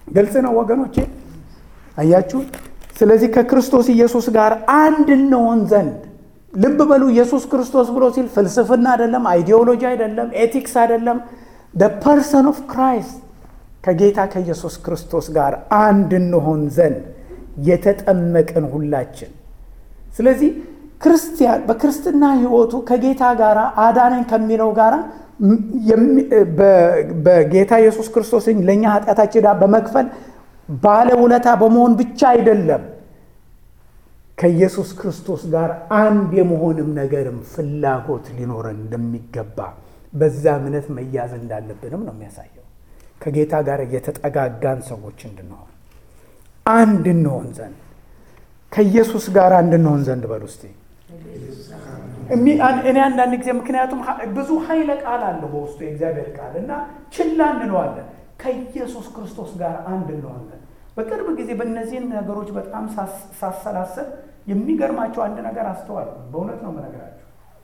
ግልጽ ነው ወገኖቼ፣ አያችሁ። ስለዚህ ከክርስቶስ ኢየሱስ ጋር አንድ እንሆን ዘንድ ልብ በሉ። ኢየሱስ ክርስቶስ ብሎ ሲል ፍልስፍና አይደለም፣ አይዲዮሎጂ አይደለም፣ ኤቲክስ አይደለም። ደ ፐርሰን ኦፍ ክራይስት ከጌታ ከኢየሱስ ክርስቶስ ጋር አንድ እንሆን ዘንድ የተጠመቅን ሁላችን። ስለዚህ ክርስቲያን በክርስትና ሕይወቱ ከጌታ ጋር አዳነኝ ከሚለው ጋር በጌታ ኢየሱስ ክርስቶስ ለእኛ ኃጢአታችን ዕዳ በመክፈል ባለውለታ በመሆን ብቻ አይደለም ከኢየሱስ ክርስቶስ ጋር አንድ የመሆንም ነገርም ፍላጎት ሊኖረን እንደሚገባ በዛ እምነት መያዝ እንዳለብንም ነው የሚያሳየው። ከጌታ ጋር የተጠጋጋን ሰዎች እንድንሆን አንድ እንሆን ዘንድ ከኢየሱስ ጋር አንድ እንሆን ዘንድ በሉ እስቲ። እኔ አንዳንድ ጊዜ ምክንያቱም ብዙ ኃይለ ቃል አለው በውስጡ የእግዚአብሔር ቃል እና ችላ እንለዋለን። ከኢየሱስ ክርስቶስ ጋር አንድ እንሆን ዘንድ በቅርብ ጊዜ በእነዚህን ነገሮች በጣም ሳሰላሰል የሚገርማቸው አንድ ነገር አስተዋል። በእውነት ነው የምነግራቸው።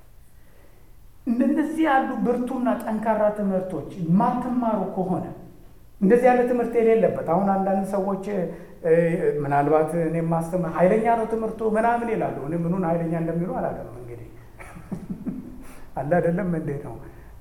እንደዚህ ያሉ ብርቱና ጠንካራ ትምህርቶች ማትማሩ ከሆነ እንደዚህ ያለ ትምህርት የሌለበት አሁን አንዳንድ ሰዎች ምናልባት እኔ ማስተምር ኃይለኛ ነው ትምህርቱ ምናምን ይላሉ። እኔ ምኑን ኃይለኛ እንደሚሉ አላውቅም። እንግዲህ አለ አይደለም እንዴ ነው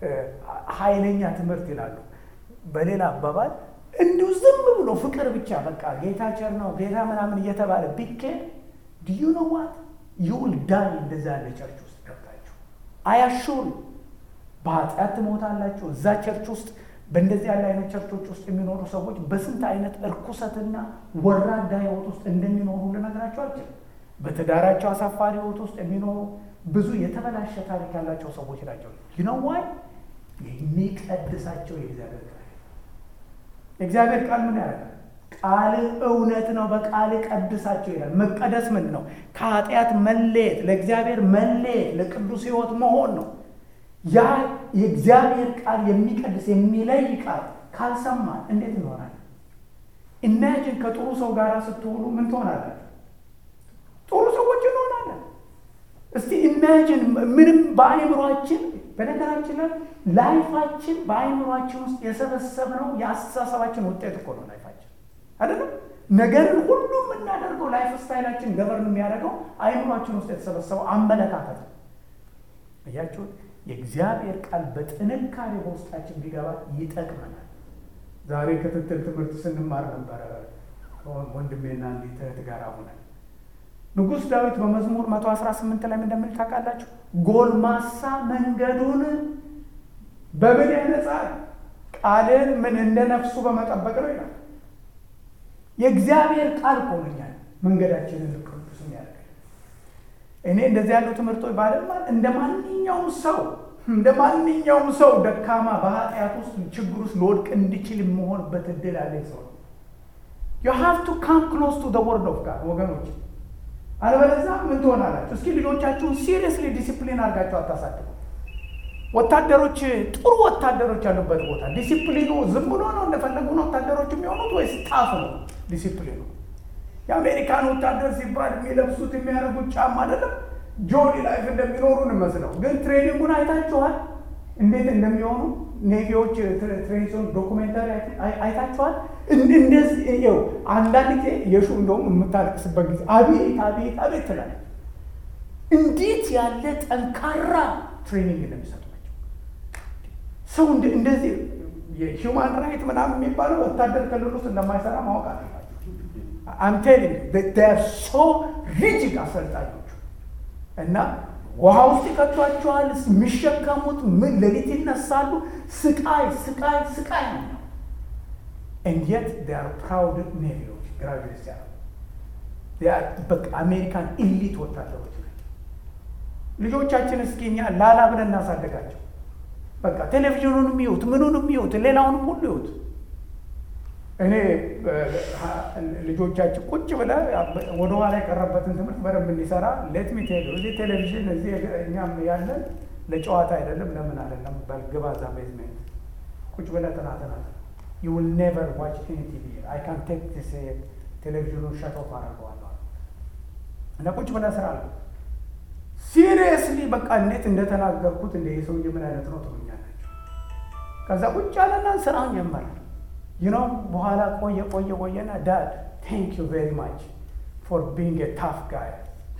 ኃይለኛ ትምህርት ይላሉ። በሌላ አባባል እንዲሁ ዝም ብሎ ፍቅር ብቻ በቃ ጌታ ቸር ነው ጌታ ምናምን እየተባለ ቢኬድ ዲዩ ነው ዋት ዩል ዳይ እንደዛ ያለ ቸርች ውስጥ ገብታችሁ አያሹር በኃጢአት ትሞታላችሁ። እዛ ቸርች ውስጥ በእንደዚህ ያለ አይነት ቸርቾች ውስጥ የሚኖሩ ሰዎች በስንት አይነት እርኩሰትና ወራዳ ህይወት ውስጥ እንደሚኖሩ ልነግራቸው አልችልም። በትዳራቸው አሳፋሪ ህይወት ውስጥ የሚኖሩ ብዙ የተበላሸ ታሪክ ያላቸው ሰዎች ናቸው። ይነዋይ የሚቀድሳቸው የእግዚአብሔር ቃል የእግዚአብሔር ቃል ምን ያደርጋል? ቃል እውነት ነው፣ በቃል ቀድሳቸው ይላል። መቀደስ ምን ነው? ከኃጢአት መለየት፣ ለእግዚአብሔር መለየት፣ ለቅዱስ ህይወት መሆን ነው። ያ የእግዚአብሔር ቃል የሚቀድስ የሚለይ ቃል ካልሰማን እንዴት እንሆናለን? ኢማጂን ከጥሩ ሰው ጋር ስትውሉ ምን ትሆናላችሁ? ጥሩ ሰዎች እንሆናለን። እስቲ ኢማጂን ምንም በአእምሯችን በነገራችን ላይ ላይፋችን በአእምሯችን ውስጥ የሰበሰብነው የአስተሳሰባችን ውጤት እኮ ነው። ላይፋችን አይደለም ነገርን ሁሉ የምናደርገው ላይፍ ስታይላችን ገበርን የሚያደርገው አእምሯችን ውስጥ የተሰበሰበው አመለካከት ነው። እያችሁት የእግዚአብሔር ቃል በጥንካሬ በውስጣችን ቢገባ ይጠቅመናል። ዛሬ ክትትል ትምህርት ስንማር ነበረ ወንድሜና እንዲት እህት ጋር ሆነን ንጉሥ ዳዊት በመዝሙር 118 ላይ እንደሚል ታውቃላችሁ? ጎልማሳ መንገዱን በምን ያነጻል? ቃልን ምን እንደ ነፍሱ በመጠበቅ ነው ይላል። የእግዚአብሔር ቃል ኮነኛል መንገዳችንን ቅዱስ የሚያደርግ እኔ እንደዚህ ያሉ ትምህርቶች ባለማል እንደ ማንኛውም ሰው እንደ ማንኛውም ሰው ደካማ በኃጢአት ውስጥ ችግር ውስጥ ልወድቅ እንዲችል የምሆንበት እድል ያለኝ ሰው ነው። ዩ ሃቭ ቱ ካም ክሎዝ ቱ ዘ ወርድ ኦፍ ጋድ ወገኖች፣ አለበለዚያ ምን ትሆናላችሁ? እስኪ ልጆቻችሁን ሲሪየስሊ ዲሲፕሊን አድርጋችሁ አታሳድጉ። ወታደሮች ጥሩ ወታደሮች ያሉበት ቦታ ዲሲፕሊኑ ዝም ብሎ ነው እንደፈለጉ ነው ወታደሮች የሚሆኑት ወይስ ጣፍ ነው ዲሲፕሊኑ? የአሜሪካን ወታደር ሲባል የሚለብሱት የሚያደርጉት ጫማ አይደለም ጆኒ ላይፍ እንደሚኖሩ እንመስለው፣ ግን ትሬኒንጉን አይታችኋል? እንዴት እንደሚሆኑ ኔቪዎች ትሬኒንግ ዶኩሜንታሪ አይታችኋል? እንደዚህ ው አንዳንድ ጊዜ የሹ እንደውም የምታለቅስበት ጊዜ አቤት አቤት አቤት ትላለች። እንዴት ያለ ጠንካራ ትሬኒንግ እንደሚሰጧቸው ሰው እንደዚህ የሂውማን ራይት ምናምን የሚባለው ወታደር ክልል ውስጥ እንደማይሰራ ማወቅ አለባቸው። አምቴሊንግ ሶ ሪጅግ አሰልጣኞቹ እና ውሃ ውስጥ ይከቷቸዋል። የሚሸከሙት ምን ሌሊት ይነሳሉ። ስቃይ ስቃይ ስቃይ ነው። እንዴት ር ፕራውድ ኔቪዎች ግራጁዌት ሲያደርጉ በቃ አሜሪካን ኢሊት ወታደሮች ናቸው። ልጆቻችን እስኪ እኛ ላላ ብለን እናሳደጋቸው። በቃ ቴሌቪዥኑንም ይዩት፣ ምኑንም ይዩት፣ ሌላውንም ሁሉ ይዩት። እኔ ልጆቻችን ቁጭ ብለ ወደኋላ የቀረበትን ትምህርት በደንብ እንዲሰራ ሌት ሚ ቴል እዚህ ቴሌቪዥን እዚህ እኛም ያለን ለጨዋታ አይደለም። ለምን አይደለም በግባ እዛ ቤዝሜንት ቁጭ ብለ ጥናትናት ዩ ዊል ኔቨር ዋች ኤኒ ቲቪ አይ ካን ቴክ ዲስ ቴሌቪዥኑን ሸት ኦፍ አደርገዋለሁ እና ቁጭ ብለ ስራ አለ ሲሪየስሊ በቃ እንዴት እንደተናገርኩት እንደ ሰውዬ ምን አይነት ነው ትሉኛላችሁ። ከዛ ቁጭ አለና ስራውን ጀመረ። ዩኖ በኋላ ቆየ ቆየ ቆየና ዳድ ቴንክ ዩ ቬሪ ማች ፎር ቢንግ ታፍ ጋይ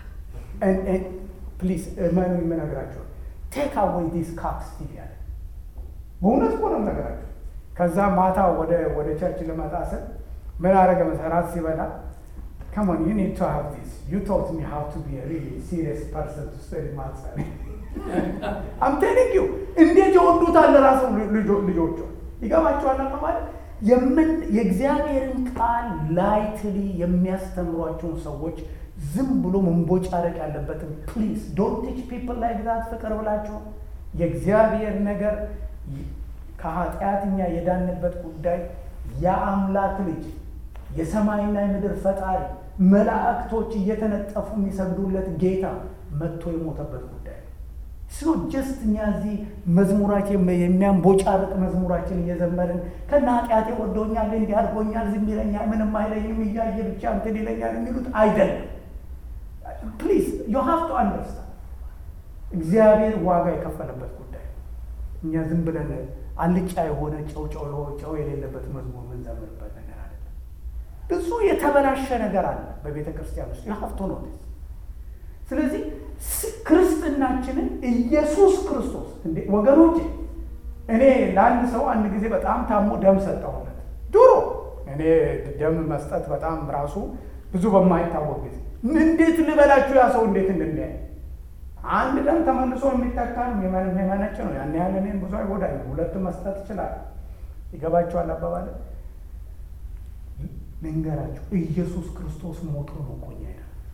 ፕሊዝ መኑ የምነግራቸው ቴክ አዌይ ዲስ ካፕ ስቲቭ ያለ በእውነት እኮ ነው የምነግራቸው። ከዛ ማታ ወደ ወደ ቸርች ልመጣ ስል ምን አረገ መሰራት ሲበላ ከሞን ዩ ኒድ ቱ ሃቭ ዲስ ዩ ቶት ሚ ሃው ቱ ቢ ሪሊ ሲሪየስ ፐርሰን ቱ ስተዲ ማትስ አም ቴሊንግ ዩ እንዴት ይወዱታል ራሱ ልጆቹ ይገባቸዋል ማለት የምን የእግዚአብሔርን ቃል ላይትሊ የሚያስተምሯቸውን ሰዎች ዝም ብሎ መንቦጫረቅ ያለበትን ፕሊዝ ዶንት ቲች ፒፕል ላይ ግዛት ፍቅር ብላቸው የእግዚአብሔር ነገር ከኃጢአትኛ የዳንበት ጉዳይ የአምላክ ልጅ የሰማይና የምድር ፈጣሪ መላእክቶች እየተነጠፉ የሚሰግዱለት ጌታ መጥቶ የሞተበት ጉዳይ ነው። ስ ጀስት እኛ እዚህ መዝሙራችን የሚያንቦጫርቅ መዝሙራችን እየዘመርን ከና ኃጢአቴ ወዶኛል፣ እንዲህ አድርጎኛል፣ ዝም ይለኛል፣ ምንም አይለኝም፣ እያየ ብቻ እንትን ይለኛል የሚሉት አይደለም። ፕሊዝ ዩ ሃቭ ቱ አንደርስታንድ እግዚአብሔር ዋጋ የከፈለበት ጉዳይ ነው። እኛ ዝም ብለን አልጫ የሆነ ጨው ጨው ጨው የሌለበት መዝሙር ምንዘምርበት ነገር አይደለም። ብዙ የተበላሸ ነገር አለ በቤተ ክርስቲያን ውስጥ የሀብቶ ነው። ስለዚህ ክርስትናችንን ኢየሱስ ክርስቶስ እንዴ ወገኖቼ፣ እኔ ለአንድ ሰው አንድ ጊዜ በጣም ታሞ ደም ሰጠሁለት። ድሮ እኔ ደም መስጠት በጣም ራሱ ብዙ በማይታወቅ ጊዜ እንዴት ልበላችሁ ያ ሰው እንዴት እንደሚያይ አንድ ደም ተመልሶ የሚተካ ነው የመነጭ ነው። ያን ያህል እኔን ብዙ አይጎዳኝ። ሁለት መስጠት ይችላል። ይገባቸዋል አባባል ልንገራችሁ፣ ኢየሱስ ክርስቶስ ሞቶ ነው እኮ እኛ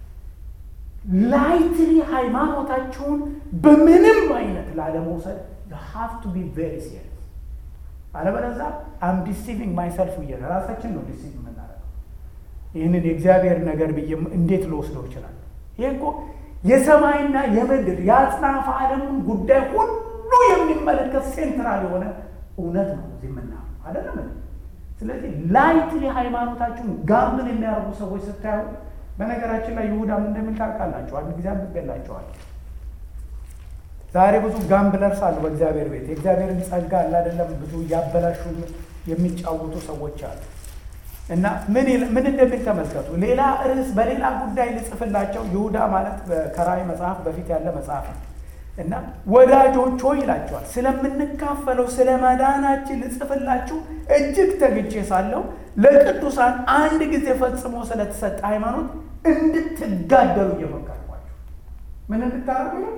ላይትሊ ሃይማኖታቸውን በምንም አይነት ላለመውሰድ ሀቭ ቱ ቢ ቬሪ ሲሪየስ። አለበለዚያ አም ዲሲቪንግ ማይሰልፍ ብዬ ራሳችን ነው ዲሲቭ የምናደርገው። ይህንን የእግዚአብሔር ነገር ብዬ እንዴት ልወስደው ይችላል? ይህ እኮ የሰማይና የምድር የአጽናፈ ዓለሙን ጉዳይ ሁሉ የሚመለከት ሴንትራል የሆነ እውነት ነው እዚህ የምናየው አይደለም። ስለዚህ ላይትሊ ሃይማኖታችሁን ጋምብል የሚያደርጉ ሰዎች ስታዩ በነገራችን ላይ ይሁዳ ምን እንደሚል ታውቃላችሁ? አንድ ጊዜ አንብቤላችኋል። ዛሬ ብዙ ጋምብለርስ አሉ በእግዚአብሔር ቤት የእግዚአብሔርን ጸጋ አለ አይደለም ብዙ እያበላሹ የሚጫወቱ ሰዎች አሉ። እና ምን ምን እንደሚል ተመልከቱ። ሌላ ርዕስ በሌላ ጉዳይ ልጽፍላቸው ይሁዳ ማለት ከራእይ መጽሐፍ በፊት ያለ መጽሐፍ ነው። እና ወዳጆች ሆይ ይላቸዋል ስለምንካፈለው ስለ መዳናችን ልጽፍላችሁ እጅግ ተግቼ ሳለሁ ለቅዱሳን አንድ ጊዜ ፈጽሞ ስለተሰጠ ሃይማኖት እንድትጋደሉ እየመከርኳችሁ ምን እንድታደርጉ ነው?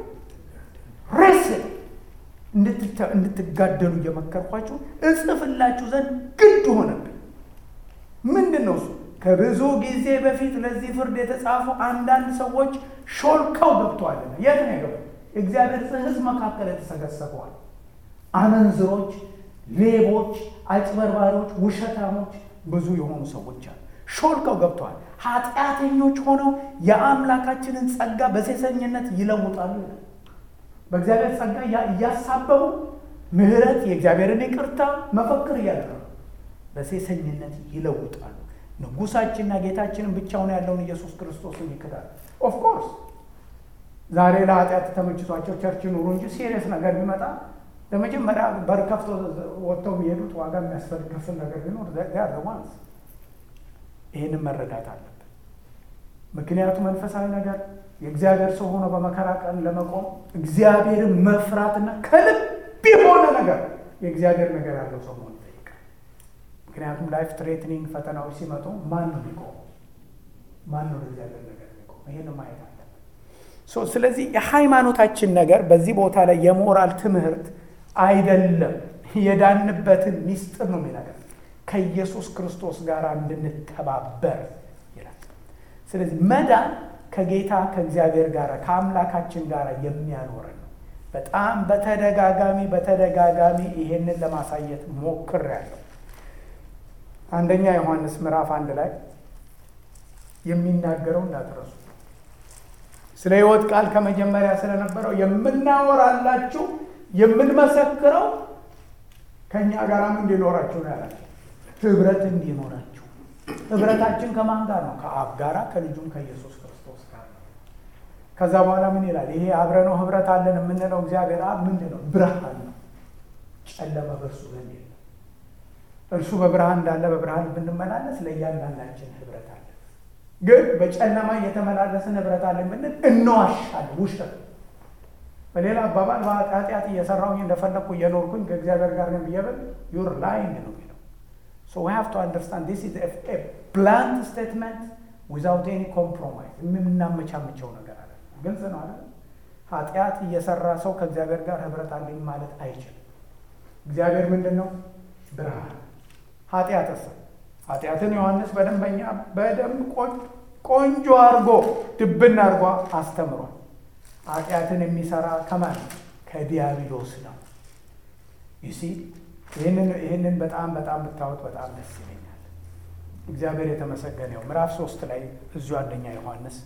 ሬስል እንድትጋደሉ እየመከርኳችሁ እጽፍላችሁ ዘንድ ግድ ሆነብኝ። ምንድን ነው እሱ? ከብዙ ጊዜ በፊት ለዚህ ፍርድ የተጻፉ አንዳንድ ሰዎች ሾልከው ገብተዋልና። የት ነው የገቡ? እግዚአብሔር ሕዝብ መካከል የተሰገሰበዋል። አመንዝሮች፣ ሌቦች፣ አጭበርባሪዎች፣ ውሸታሞች ብዙ የሆኑ ሰዎች አሉ። ሾልከው ገብተዋል። ኃጢአተኞች ሆነው የአምላካችንን ጸጋ በሴሰኝነት ይለውጣሉ። በእግዚአብሔር ጸጋ እያሳበቡ ምሕረት፣ የእግዚአብሔርን ይቅርታ መፈክር እያደረጉ በሴሰኝነት ይለውጣሉ። ንጉሳችንና ጌታችንን ብቻውን ያለውን ኢየሱስ ክርስቶስን ይክዳል። ኦፍኮርስ ዛሬ ለኃጢአት ተመችቷቸው ቸርች ኑሩ እንጂ ሲሪየስ ነገር ቢመጣ ለመጀመሪያ በር ከፍቶ ወጥተው የሚሄዱት ዋጋ የሚያስከፍል ነገር ቢኖር ጋር ዋንስ ይህንን መረዳት አለብን። ምክንያቱም መንፈሳዊ ነገር የእግዚአብሔር ሰው ሆኖ በመከራ ቀን ለመቆም እግዚአብሔርን መፍራትና ከልብ የሆነ ነገር የእግዚአብሔር ነገር ያለው ሰው መሆን ይጠይቃል። ምክንያቱም ላይፍ ትሬትኒንግ ፈተናዎች ሲመጡ ማን ነው የሚቆመው? ማን ነው ለእግዚአብሔር ነገር የሚቆመው? ይህን ማየት አለብን። ስለዚህ የሃይማኖታችን ነገር በዚህ ቦታ ላይ የሞራል ትምህርት አይደለም። የዳንበትን ሚስጥር ነው የሚነገር ከኢየሱስ ክርስቶስ ጋር እንድንተባበር ይላል። ስለዚህ መዳን ከጌታ ከእግዚአብሔር ጋር ከአምላካችን ጋር የሚያኖረን ነው። በጣም በተደጋጋሚ በተደጋጋሚ ይሄንን ለማሳየት ሞክሬያለሁ። አንደኛ ዮሐንስ ምዕራፍ አንድ ላይ የሚናገረው እንዳትረሱ ስለ ሕይወት ቃል ከመጀመሪያ ስለነበረው የምናወራላችሁ የምንመሰክረው ከእኛ ጋራም እንዲኖራችሁ ነው ያላቸው። ህብረት እንዲኖራችሁ። ህብረታችን ከማን ጋር ነው? ከአብ ጋራ ከልጁም ከኢየሱስ ክርስቶስ ጋር ነው። ከዛ በኋላ ምን ይላል? ይሄ አብረነው ህብረት አለን የምንለው እግዚአብሔር አብ ምንድን ነው? ብርሃን ነው። ጨለማ በእርሱ ዘንድ የለም። እርሱ በብርሃን እንዳለ በብርሃን ብንመላለስ ለእያንዳንዳችን ህብረት አለ። ግን በጨለማ እየተመላለስን ህብረት አለን ብንል እንዋሻለን፣ ውሸት። በሌላ አባባል ኃጢአት እየሰራሁኝ እንደፈለግኩ እየኖርኩኝ ከእግዚአብሔር ጋር ነው ብየብል ዩር ላይንግ ነው የሚለው። ሶ ዊ ሃቭ ቱ አንደርስታንድ ዲስ ኢዝ ኤ ብላንት ስቴትመንት ዊዛውት ኤኒ ኮምፕሮማይዝ። የምናመቻምቸው ነገር አለ። ግልጽ ነው አለ። ኃጢአት እየሰራ ሰው ከእግዚአብሔር ጋር ህብረት አለኝ ማለት አይችልም። እግዚአብሔር ምንድን ነው? ብርሃን። ኃጢአት ስ ኃጢአትን ዮሐንስ በደንበኛ በደንብ ቆንጆ አድርጎ ድብን አድርጎ አስተምሯል። ኃጢአትን የሚሰራ ከማን ከዲያብሎስ ነው። ይሲ ይህንን በጣም በጣም ብታወት በጣም ደስ ይለኛል። እግዚአብሔር የተመሰገነው ምዕራፍ ሶስት ላይ እዚሁ አንደኛ ዮሐንስ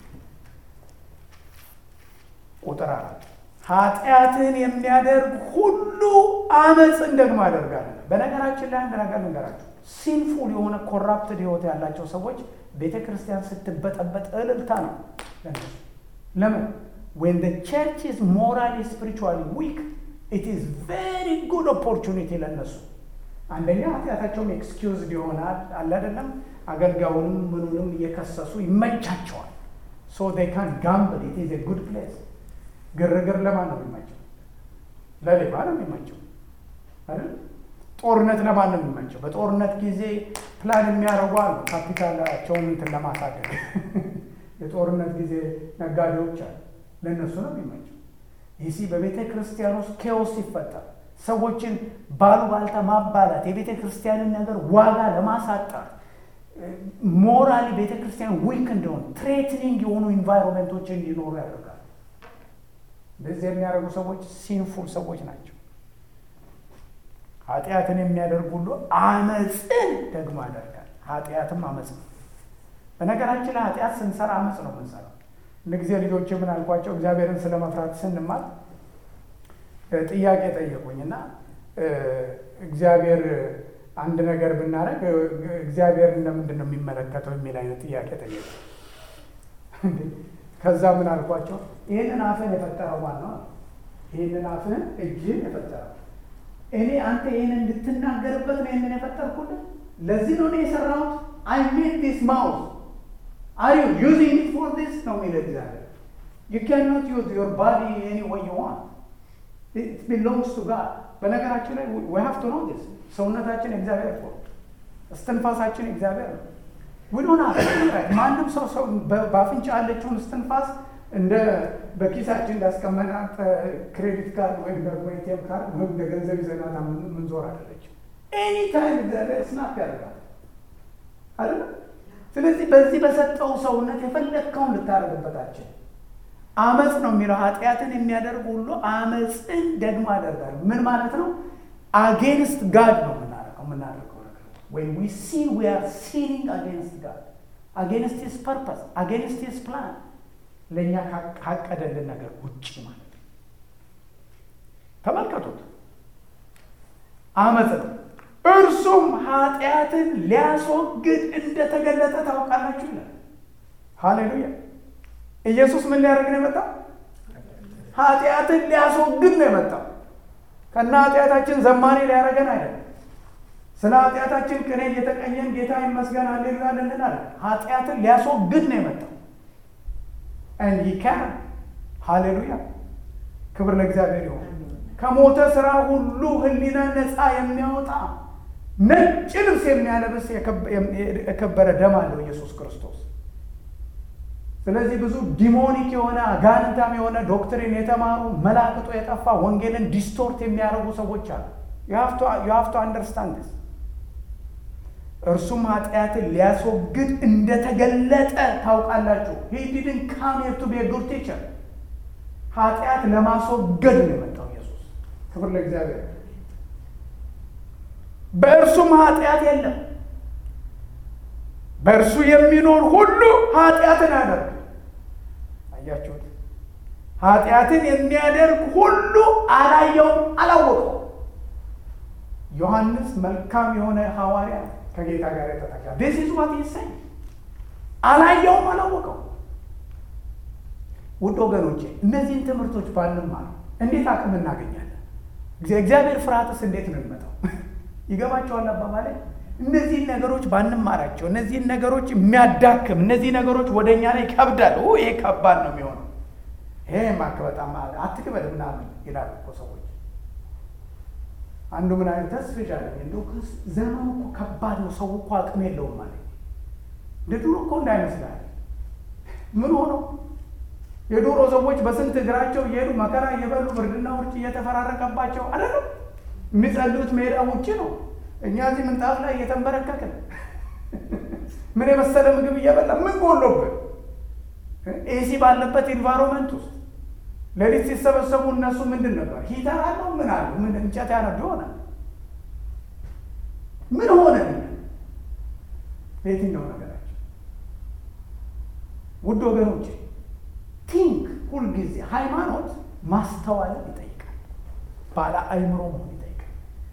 ቁጥር አራት ኃጢአትን የሚያደርግ ሁሉ አመፅን ደግሞ ያደርጋል። በነገራችን ላይ አንድ ነገር ልንገራችሁ። ሲንፉል የሆነ ኮራፕትድ ህይወት ያላቸው ሰዎች ቤተ ክርስቲያን ስትበጠበጥ እልልታ ነው ለነሱ። ለምን ዌን ዘ ቸርች ኢዝ ሞራሊ ስፒሪቹዋሊ ዊክ ኢት ኢዝ ቬሪ ጉድ ኦፖርቹኒቲ ለነሱ። አንደኛ ኃጢአታቸውም ኤክስኪውዝድ ይሆናል አለ አይደለም። አገልጋዩንም ምኑንም እየከሰሱ ይመቻቸዋል። ሶ ዴይ ካን ጋምብል ኢት ኢዝ ኤ ጉድ ፕሌስ ግርግር ለማን ነው የሚመቸው? ለሌባ ነው የሚመቸው አይደል? ጦርነት ለማን ነው የሚመቸው? በጦርነት ጊዜ ፕላን የሚያደርጉ አሉ፣ ካፒታላቸውን እንትን ለማሳደግ የጦርነት ጊዜ ነጋዴዎች አሉ፣ ለእነሱ ነው የሚመቸው። ይህ በቤተ ክርስቲያን ውስጥ ኬዎስ ሲፈጠር ሰዎችን ባሉባልታ ማባላት፣ የቤተ ክርስቲያንን ነገር ዋጋ ለማሳጣት ሞራሊ ቤተ ክርስቲያን ዊክ እንደሆነ ትሬትኒንግ የሆኑ ኢንቫይሮንመንቶች እንዲኖሩ ያደርጋል። እንደዚህ የሚያደርጉ ሰዎች ሲንፉል ሰዎች ናቸው። ኃጢአትን የሚያደርግ ሁሉ አመፅን ደግሞ ያደርጋል። ኃጢአትም አመፅ ነው። በነገራችን ላይ ኃጢአት ስንሰራ አመፅ ነው የምንሰራው። እንደ ጊዜ ልጆች ምን አልኳቸው፣ እግዚአብሔርን ስለ መፍራት ስንማር ጥያቄ ጠየቁኝ እና እግዚአብሔር አንድ ነገር ብናደርግ እግዚአብሔር እንደምንድን ነው የሚመለከተው የሚል አይነት ጥያቄ ጠየቁ። ከዛ ምን አልኳቸው? ይህንን አፍህን የፈጠረው ማን ነው? ይህንን አፍህን እጅህን የፈጠረው እኔ አንተ ይህን እንድትናገርበት ነው ይህንን የፈጠርኩልን። ለዚህ ነው እኔ የሰራሁት። አይ ሜድ ዲስ ማውዝ አር ዩ ዩዚንግ ኢት ፎር ዲስ ነው የሚለው እግዚአብሔር። ዩ ካን ኖት ዩዝ ዮር ባዲ ኤኒ ወይ ዩ ዋንት ኢት ቢሎንግስ ቱ ጋድ። በነገራችን ላይ ዊ ሃቭ ቱ ኖ ዲስ። ሰውነታችን እግዚአብሔር እኮ እስትንፋሳችን እግዚአብሔር ነው። ውዶና ማንም ሰው ሰው በአፍንጫ ያለችውን እስትንፋስ እንደ በኪሳችን እንዳስቀመናት ክሬዲት ካርድ ወይም ደግሞ ኤቲኤም ካርድ ወይም እንደ ገንዘብ ይዘናት ምንዞር አይደለችም። ኤኒ ታይም እግዚአብሔር ስናፕ ያደርጋል አይደለ? ስለዚህ በዚህ በሰጠው ሰውነት የፈለግከውን ልታደርግበታችን አመፅ ነው የሚለው ኃጢአትን የሚያደርግ ሁሉ አመፅን ደግሞ ያደርጋል። ምን ማለት ነው? አጌንስት ጋድ ነው የምናደርገው የምናደርገው ነገር ወይም ዊ ሲን ዊ አር ሲኒንግ አጌንስት ጋድ አጌንስት ሂዝ ፐርፐስ አጌንስት ሂዝ ፕላን ለእኛ ካቀደልን ነገር ውጭ ማለት ነው። ተመልከቱት፣ አመፅ ነው። እርሱም ኃጢአትን ሊያስወግድ እንደተገለጠ ታውቃላችሁ ይላል። ሃሌሉያ! ኢየሱስ ምን ሊያደርግ ነው የመጣው? ኃጢአትን ሊያስወግድ ነው የመጣው። ከና ኃጢአታችን ዘማኔ ሊያደርገን አይደለም። ስለ ኃጢአታችን ቅኔ እየተቀኘን ጌታ ይመስገን ሃሌሉያ እንላለን። ኃጢአትን ሊያስወግድ ነው የመጣው። and he can ሃሌሉያ ክብር ለእግዚአብሔር ይሁን። ከሞተ ስራ ሁሉ ህሊና ነፃ የሚያወጣ ነጭ ልብስ የሚያለብስ የከበረ ደም አለው ኢየሱስ ክርስቶስ። ስለዚህ ብዙ ዲሞኒክ የሆነ አጋንንታም የሆነ ዶክትሪን የተማሩ መላክቶ የጠፋ ወንጌልን ዲስቶርት የሚያደርጉ ሰዎች አሉ። ዩ ሃቭ ቱ አንደርስታንድ ስ እርሱም ኃጢአትን ሊያስወግድ እንደተገለጠ ታውቃላችሁ። ሂ ዲድን ካም ሄር ቱ ቢ ጉድ ቲቸር። ኃጢአት ለማስወገድ ነው የመጣው ኢየሱስ። ክብር ለእግዚአብሔር። በእርሱም ኃጢአት የለም። በእርሱ የሚኖር ሁሉ ኃጢአትን ያደርግ። አያችሁት? ኃጢአትን የሚያደርግ ሁሉ አላየውም፣ አላወቀው። ዮሐንስ መልካም የሆነ ሐዋርያ ከጌታ ጋር የተጠጋ ዲስ ኢዝ ዋት ይሰኝ አላየውም፣ አላወቀው። ውድ ወገኖቼ እነዚህን ትምህርቶች ባንማር እንዴት አቅም እናገኛለን? እግዚአብሔር ፍርሃትስ እንዴት ነው የሚመጣው? ይገባቸዋል አባባሌ። እነዚህን ነገሮች ባንማራቸው፣ እነዚህን ነገሮች የሚያዳክም እነዚህ ነገሮች ወደ እኛ ላይ ይከብዳል። ይሄ ከባድ ነው የሚሆነው። ይሄ ማክ በጣም አትክበድ ምናምን ይላሉ እኮ ሰዎች። አንዱ ምን አይነት ተስፍሻ እንደው ዘመኑ እኮ ከባድ ነው፣ ሰው እኮ አቅም የለውም ማለት እንደ ድሮ እኮ እንዳይመስላል። ምን ሆነው የዶሮ ሰዎች በስንት እግራቸው እየሄዱ መከራ እየበሉ ብርድና ውርጭ እየተፈራረቀባቸው አይደለም የሚጸልዩት ሜዳ ውጭ ነው። እኛ እዚህ ምንጣፍ ላይ እየተንበረከክን ምን የመሰለ ምግብ እየበላ ምን ጎሎብን ኤሲ ባለበት ኢንቫይሮንመንት ውስጥ ሌሊት ሲሰበሰቡ እነሱ ምንድን ነበር ሂተር አለው ምን አሉ ምን እንጨት ያነዱ ይሆናል። ምን ሆነ በየትኛው ነገራቸው? ውድ ወገኖች ቲንክ ሁልጊዜ ሃይማኖት ማስተዋልን ይጠይቃል። ባለ አይምሮ መሆን ይጠይቃል።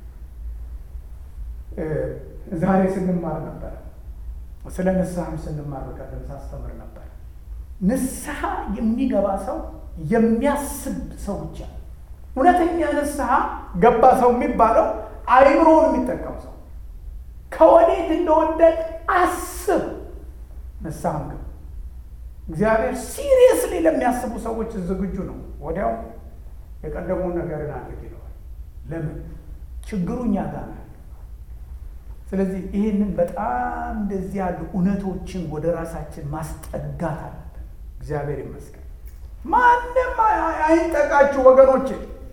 ዛሬ ስንማር ነበረ ስለ ንስሐም ስንማር በቀደም ሳስተምር ነበር። ንስሐ የሚገባ ሰው የሚያስብ ሰው ብቻ እውነተኛ ንስሐ ገባ ሰው የሚባለው አይምሮውን የሚጠቀም ሰው ከወዴት እንደወደቅ አስብ። ንስሐም ግባ። እግዚአብሔር ሲሪየስሊ ለሚያስቡ ሰዎች ዝግጁ ነው። ወዲያው የቀደመውን ነገርን አድርግ ይለዋል። ለምን ችግሩ እኛ ጋር ነው። ስለዚህ ይህንን በጣም እንደዚህ ያሉ እውነቶችን ወደ ራሳችን ማስጠጋት አለብን። እግዚአብሔር ይመስገን። ማንም አይንጠቃችሁ ወገኖቼ።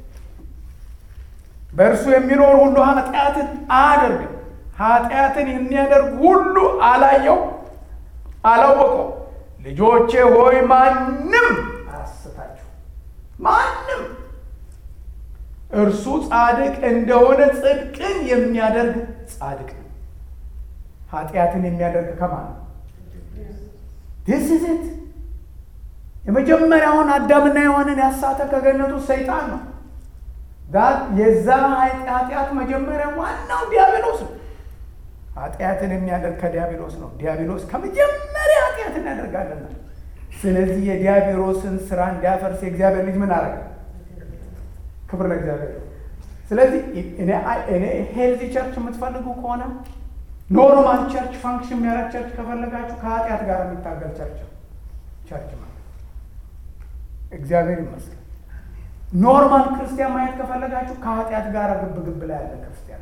በእርሱ የሚኖር ሁሉ ኃጢአትን አያደርግም። ኃጢአትን የሚያደርግ ሁሉ አላየው አላወቀው። ልጆቼ ሆይ ማንም አያስታችሁ፣ ማንም እርሱ ጻድቅ እንደሆነ ጽድቅን የሚያደርግ ጻድቅ ነው። ኃጢአትን የሚያደርግ ከማን ነው? ዲስ ኢዝ ኢት የመጀመሪያውን አዳምና ሔዋንን ያሳተ ከገነቱ ሰይጣን ነው። የዛ ኃጢአት መጀመሪያ ዋናው ዲያብሎስ ነው። ኃጢአትን የሚያደርግ ከዲያብሎስ ነው። ዲያብሎስ ከመጀመሪያ ኃጢአትን ያደርጋልና፣ ስለዚህ የዲያብሎስን ስራ እንዲያፈርስ የእግዚአብሔር ልጅ ምን አረገ? ክብር ለእግዚአብሔር። ስለዚህ እኔ ሄልዚ ቸርች የምትፈልጉ ከሆነ ኖርማል ቸርች ፋንክሽን የሚያደርግ ቸርች ከፈለጋችሁ ከኃጢአት ጋር የሚታገል ቸርች ነው ቸርች ማለት እግዚአብሔር ይመስገን። ኖርማል ክርስቲያን ማየት ከፈለጋችሁ ከኃጢአት ጋር ግብ ግብ ላይ ያለ ክርስቲያን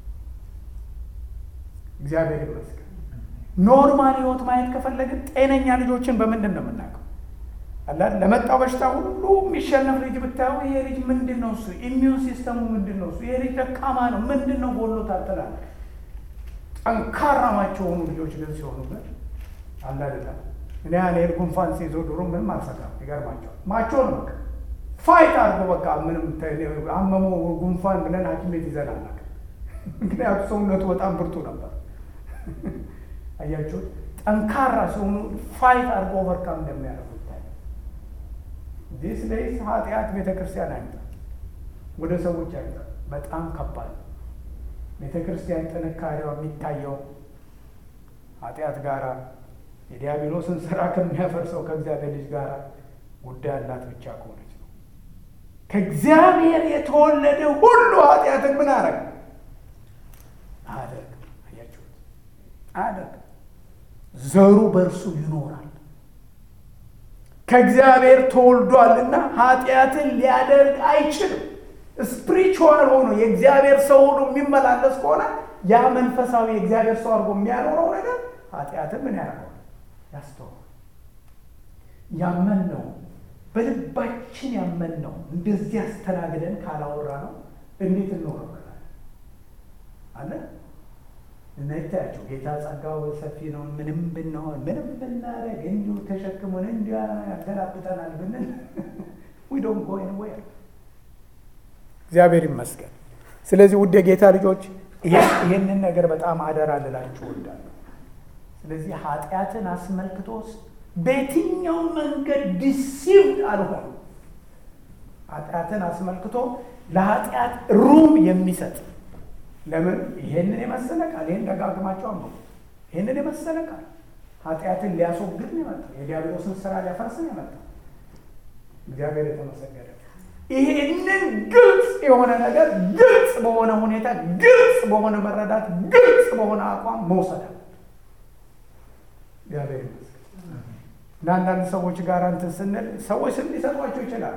እግዚአብሔር ይመስገን። ኖርማል ህይወት ማየት ከፈለግን ጤነኛ ልጆችን በምንድን ነው የምናውቀው? አላል ለመጣው በሽታ ሁሉ የሚሸነፍ ልጅ ብታዩ ይሄ ልጅ ምንድን ነው እሱ ኢሚዩን ሲስተሙ ምንድን ነው እሱ ይሄ ልጅ ደካማ ነው ምንድን ነው ጎሎታል ትላለህ። ጠንካራ ማቸው የሆኑ ልጆች ግን ሲሆኑ ግን አላደለም እኔ ያኔ ጉንፋን ሲይዞ ድሮ ምንም አልሰጋም። ይገርማቸዋል ማቸው ነው በቃ ፋይት አድርጎ በቃ ምንም አመሞ ጉንፋን ብለን ሐኪም ቤት ይዘን አናውቅም። ምክንያቱ ሰውነቱ በጣም ብርቱ ነበር። አያችሁት? ጠንካራ ሲሆኑ ፋይት አድርጎ ኦቨርካም እንደሚያደርጉ ይታያል። ዲስ ዴይስ ኃጢአት ቤተ ክርስቲያን አይምጣ፣ ወደ ሰዎች አይምጣ። በጣም ከባድ ነው። ቤተ ክርስቲያን ጥንካሬዋ የሚታየው ኃጢአት ጋራ የዲያብሎስን ስራ ከሚያፈርሰው ከእግዚአብሔር ልጅ ጋር ጉዳይ አላት ብቻ ከሆነች ነው። ከእግዚአብሔር የተወለደ ሁሉ ኃጢአትን ምን አረግ አያደርግም። አያችሁት? አያደርግም። ዘሩ በእርሱ ይኖራል። ከእግዚአብሔር ተወልዷልና ኃጢአትን ሊያደርግ አይችልም። ስፕሪቹዋል ሆኖ የእግዚአብሔር ሰው ሆኖ የሚመላለስ ከሆነ ያ መንፈሳዊ የእግዚአብሔር ሰው አድርጎ የሚያኖረው ነገር ኃጢአትን ምን ያደርገዋል? ያስተዋል። ያመን ነው በልባችን ያመን ነው እንደዚህ አስተናግደን ካላወራ ነው እንዴት እንኖረበታል አለ እና ይታያቸው ጌታ ጸጋው ሰፊ ነው። ምንም ብንሆን ምንም ብናደርግ እንዲሁ ተሸክሞን እንዲያ ያገላብጠናል ብንል ዊ ዶንት ጎ ኤኒዌር። እግዚአብሔር ይመስገን። ስለዚህ ውድ የጌታ ልጆች ይህንን ነገር በጣም አደራ ልላችሁ እወዳለሁ። ስለዚህ ኃጢአትን አስመልክቶ በየትኛው መንገድ ዲሲቭድ አልሆኑ። ኃጢአትን አስመልክቶ ለኃጢአት ሩም የሚሰጥ ለምን ይሄንን የመሰለ ቃል ይህን ደጋግማቸው አንብቡ። ይህንን የመሰለ ቃል ኃጢአትን ሊያስወግድ ነው የመጣው። የዲያብሎስን ስራ ሊያፈርስ ነው የመጣው። እግዚአብሔር የተመሰገነ ይሄንን ግልጽ የሆነ ነገር ግልጽ በሆነ ሁኔታ ግልጽ በሆነ መረዳት ግልጽ በሆነ አቋም መውሰድ አለ። እግዚአብሔር ይመስገን። እና አንዳንድ ሰዎች ጋር እንትን ስንል ሰዎች ስም ሊሰጧቸው ይችላል።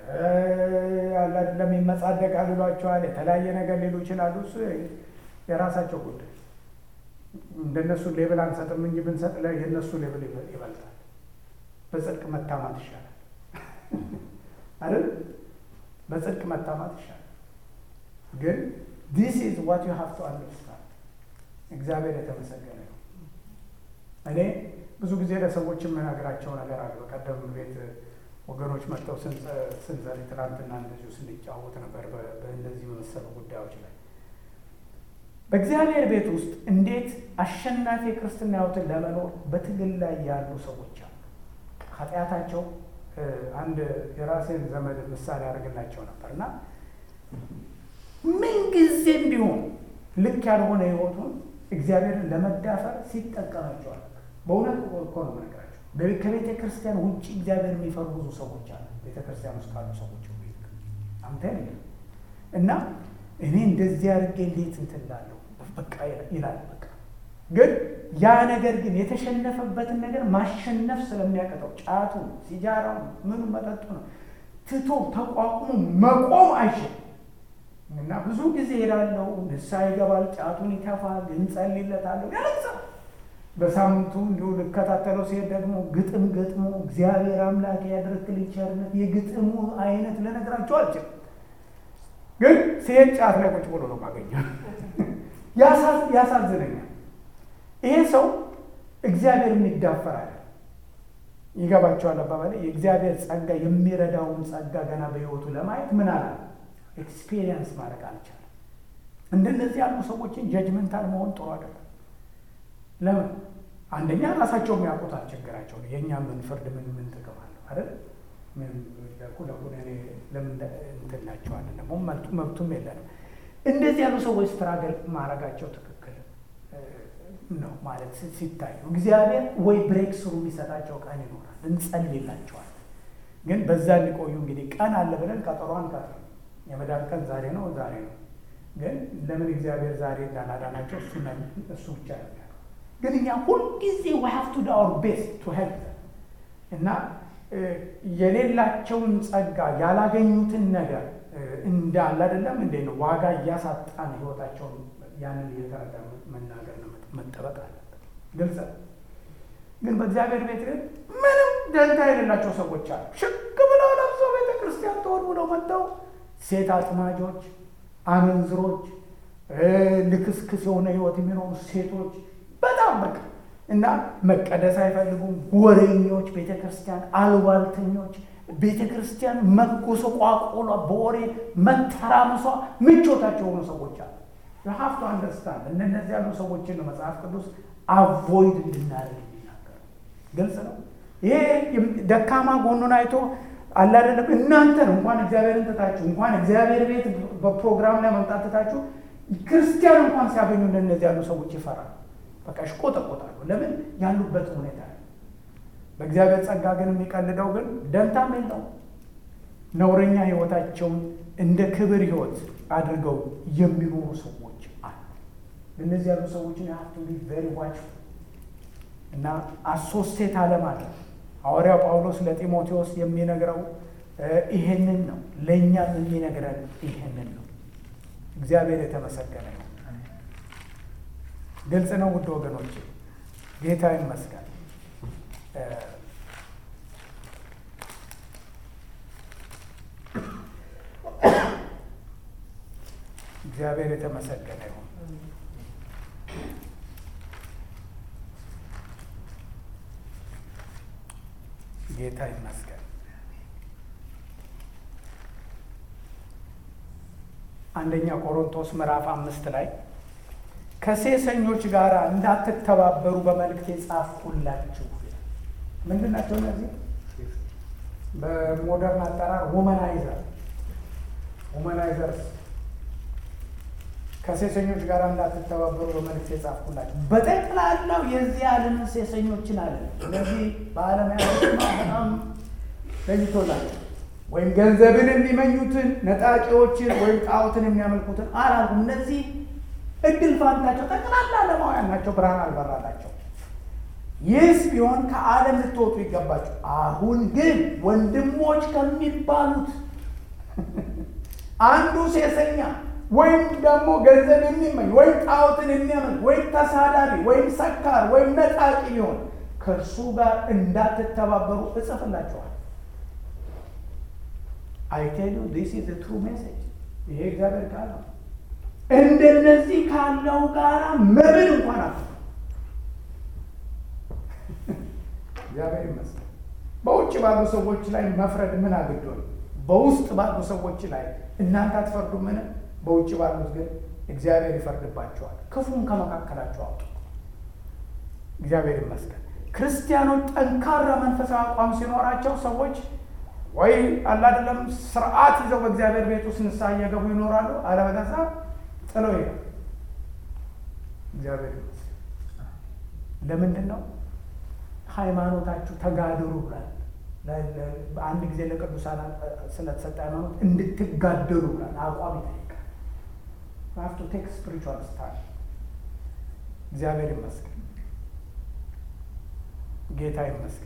ለሚመጻደቅ ሊሏቸዋል። የተለያየ ነገር ሊሉ ይችላሉ። እሱ የራሳቸው ጉዳይ። እንደነሱ ሌብል አንሰጥም እንጂ ብንሰጥ የእነሱ ሌብል ይበልጣል። በጽድቅ መታማት ይሻላል አይደል? በጽድቅ መታማት ይሻላል። ግን ዲስ ኢዝ ዋት ዩ ሃቭ ቱ አንደርስታንድ። እግዚአብሔር የተመሰገነ ነው። እኔ ብዙ ጊዜ ለሰዎች የምነግራቸው ነገር አለ። በቀደም ቤት ወገኖች መጥተው ስንዘሪ ትናንትና እንደዚሁ ስንጫወት ነበር በእነዚህ በመሰሉ ጉዳዮች ላይ በእግዚአብሔር ቤት ውስጥ እንዴት አሸናፊ የክርስትና ሕይወትን ለመኖር በትግል ላይ ያሉ ሰዎች አሉ። ኃጢአታቸው አንድ የራሴን ዘመድ ምሳሌ ያደርግላቸው ነበር እና ምንጊዜም ቢሆን ልክ ያልሆነ ሕይወቱን እግዚአብሔርን ለመዳፈር ሲጠቀማቸዋል። በእውነት እኮ ነው የምነግራቸው። ከቤተ ክርስቲያን ውጭ እግዚአብሔር የሚፈሩ ብዙ ሰዎች አሉ። ቤተ ክርስቲያን ውስጥ ካሉ ሰዎች አንተ እና እኔ እንደዚህ አድርጌ እንዴት እንትን እላለሁ በቃ ይላል። በቃ ግን ያ ነገር ግን የተሸነፈበትን ነገር ማሸነፍ ስለሚያቀጠው ጫቱ፣ ሲጃራው፣ ምኑ መጠጡ ነው ትቶ ተቋቁሞ መቆም አይችልም። እና ብዙ ጊዜ ሄዳለው፣ ንስሐ ይገባል፣ ጫቱን ይተፋል፣ እንጸልይለታለሁ፣ ያለቅሳል። በሳምንቱ እንዲሁ ልከታተለው ሲሄድ ደግሞ ግጥም ገጥሞ እግዚአብሔር አምላክ ያደረግልኝ ቸርነት የግጥሙ አይነት ልነግራቸው አልችልም። ግን ሲሄድ ጫት ላይ ቁጭ ብሎ ነው ማገኘው። ያሳዝነኛል። ይሄ ሰው እግዚአብሔር የሚዳፈራል። ይገባቸዋል አባባሌ። የእግዚአብሔር ጸጋ የሚረዳውን ጸጋ ገና በሕይወቱ ለማየት ምን አለ ኤክስፔሪየንስ ማድረግ አልቻለም። እንደነዚህ ያሉ ሰዎችን ጀጅመንታል መሆን ጥሩ አይደለም። ለምን አንደኛ ራሳቸው የሚያውቁት አልቸገራቸው ነው። የእኛ ምን ፍርድ ምን ምን ጥቅም አለው አይደል? ለምን እንትናቸዋለን ደግሞ መብቱም የለንም። እንደዚህ ያሉ ሰዎች ስትራገል ማድረጋቸው ትክክል ነው ማለት ሲታዩ እግዚአብሔር ወይ ብሬክ ስሩ የሚሰጣቸው ቀን ይኖራል። እንጸልይላቸዋል። ግን በዛ ሊቆዩ እንግዲህ ቀን አለ ብለን ቀጠሯን ቀጥር የመዳን ቀን ዛሬ ነው ዛሬ ነው። ግን ለምን እግዚአብሔር ዛሬ እንዳላዳናቸው እሱ ብቻ ነው ግን እኛ ሁልጊዜ ዊ ሃቭ ቱ ዱ አወር ቤስት ቱ ሄልፕ እና የሌላቸውን ጸጋ ያላገኙትን ነገር እንዳለ አይደለም እንዴ ነው ዋጋ እያሳጣን ህይወታቸውን ያንን እየተረዳ መናገር ነው መጠበቅ አለበት። ግልጽ ግን በእግዚአብሔር ቤት ግን ምንም ደንታ የሌላቸው ሰዎች አሉ። ሽክ ብለው ለብሰው ቤተ ክርስቲያን ተወድ ብለው መጥተው ሴት አጥማጆች፣ አመንዝሮች፣ ልክስክስ የሆነ ህይወት የሚኖሩ ሴቶች በጣም በቃ እና መቀደስ አይፈልጉም። ወሬኞች፣ ቤተ ክርስቲያን አልባልተኞች፣ ቤተ ክርስቲያን መጎሰቋቆሏ በወሬ መተራመሷ ምቾታቸው የሆኑ ሰዎች አሉ። ሀፍቶ አንደርስታንድ እነዚህ ያሉ ሰዎችን ነው መጽሐፍ ቅዱስ አቮይድ እንድናደርግ የሚናገር ግልጽ ነው። ይሄ ደካማ ጎኑን አይቶ አላደለም እናንተን እንኳን እግዚአብሔርን ትታችሁ እንኳን እግዚአብሔር ቤት በፕሮግራም ላይ መምጣት ትታችሁ ክርስቲያን እንኳን ሲያገኙ እንደነዚህ ያሉ ሰዎች ይፈራሉ። በቃ ይቆጠቆጣሉ። ለምን ያሉበት ሁኔታ በእግዚአብሔር ጸጋ ግን የሚቀልደው ግን ደንታም የለው ነውረኛ ህይወታቸውን እንደ ክብር ህይወት አድርገው የሚኖሩ ሰዎች አሉ። እነዚህ ያሉ ሰዎችን ሀብቱ ቬሪ ዋች እና አሶስቴት አለማድረግ ሐዋርያው ጳውሎስ ለጢሞቴዎስ የሚነግረው ይሄንን ነው። ለእኛም የሚነግረን ይሄንን ነው። እግዚአብሔር የተመሰገነ ነው። ግልጽ ነው ውድ ወገኖች፣ ጌታ ይመስገን። እግዚአብሔር የተመሰገነ ይሁን። ጌታ ይመስገን። አንደኛ ቆሮንቶስ ምዕራፍ አምስት ላይ ከሴሰኞች ጋር እንዳትተባበሩ በመልእክት የጻፍኩላችሁ። ምንድን ናቸው እነዚህ? በሞደርን አጠራር ወመናይዘር ወመናይዘርስ ከሴሰኞች ጋር እንዳትተባበሩ በመልእክት የጻፍኩላችሁ። በጠቅላላው የዚህ ዓለምን ሴሰኞችን አለ። ስለዚህ በዓለም ያለ በጣም ለይቶላቸው ወይም ገንዘብን የሚመኙትን ነጣቂዎችን ወይም ጣዖትን የሚያመልኩትን አላልኩም። እነዚህ እድል ፋንታቸው ጠቅላላ ዓለማውያን ናቸው፣ ብርሃን አልበራላቸው። ይህስ ቢሆን ከዓለም ልትወጡ ይገባቸው። አሁን ግን ወንድሞች ከሚባሉት አንዱ ሴሰኛ ወይም ደግሞ ገንዘብ የሚመኝ ወይም ጣዖትን የሚያመልክ ወይም ተሳዳቢ ወይም ሰካር ወይም ነጣቂ ሊሆን ከእርሱ ጋር እንዳትተባበሩ እጽፍላችኋል። አይ ቴል ዩ ዲስ ኢዝ ትሩ ሜሴጅ። ይሄ እግዚአብሔር ቃል ነው። እንደነዚህ ካለው ጋራ መብል እንኳን አት እግዚአብሔር ይመስገን። በውጭ ባሉ ሰዎች ላይ መፍረድ ምን አግዶን? በውስጥ ባሉ ሰዎች ላይ እናንተ አትፈርዱ ምን? በውጭ ባሉት ግን እግዚአብሔር ይፈርድባቸዋል። ክፉን ከመካከላቸው አውጡ። እግዚአብሔር ይመስገን። ክርስቲያኖች ጠንካራ መንፈሳዊ አቋም ሲኖራቸው ሰዎች ወይ አላደለም ስርዓት ይዘው በእግዚአብሔር ቤት ውስጥ ንስሐ እየገቡ ይኖራሉ። አለበለዚያ ጥለው ይሄዳል። እግዚአብሔር ይመስገን። ለምንድን ነው ሃይማኖታችሁ ተጋድሩ ብላል። አንድ ጊዜ ለቅዱሳን ስለተሰጠ ሃይማኖት እንድትጋደሉ ብላል። አቋም ይጠይቃል። ሀፍቱ ቴክ ስፒሪቹዋል ስታይል። እግዚአብሔር ይመስገን። ጌታ ይመስገን።